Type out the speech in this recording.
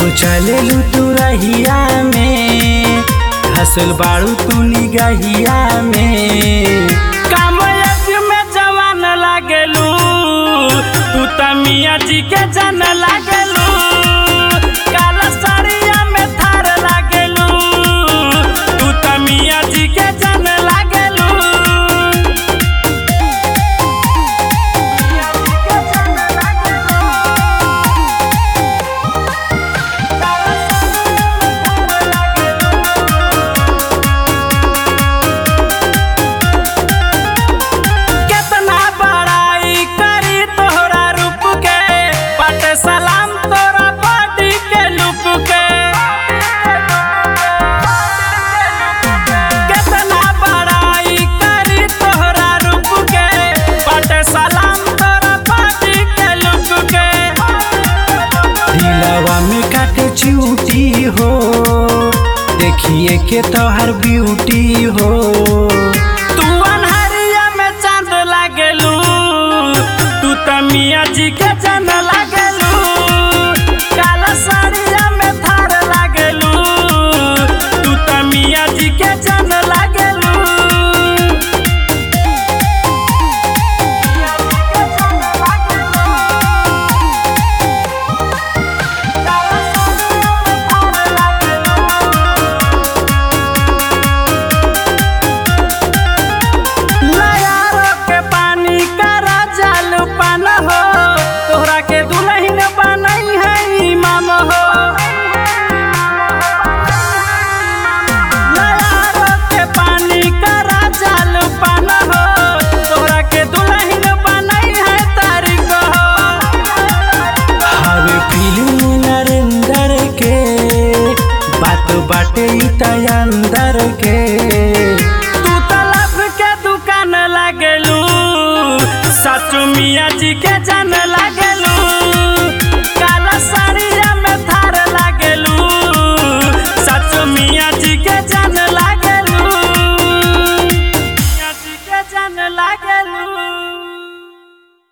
जब चले तू रहिया में हसल बाड़ू तू निगहिया में कामयाब में जवान लागेलू तू त मियाँ जी के जन लागेलू काला साड़िया में थार लागेलू तू त मियाँ जी के जन लागेलू केतना बड़ाई करी तोहरा रूप के बाटे सलाम तोरा बॉडी के लुक के केतना बड़ाई करी तोहरा रूप के बाटे सलाम तोरा बॉडी के लुक के दिलवा में काटे चूटी हो देखिए के तोहर ब्यूटी हो तू अनहरिया में चांद लागेलू तू त मियाँ जी के जन लागेलू काला साड़िया में थार लागेलू तू त मियाँ जी के जन लागेलू नयारो के पानी करा जाल पान हो तोहरा के दुल्हन बनई है इमाम हो नयारो के पानी करा जाल पान हो तोहरा के दुल्हन बनई है तारीख हो हवे फिल्म नरेंद्र के बात बाटे ई त अंदर के तू त लब के दुकान लागेलू सचु मियाँ जी के जन लागेलू काला साड़िया में थार लागेलू सचु मियाँ जी के जन लागेलू मियाँ जी के जन लागेलू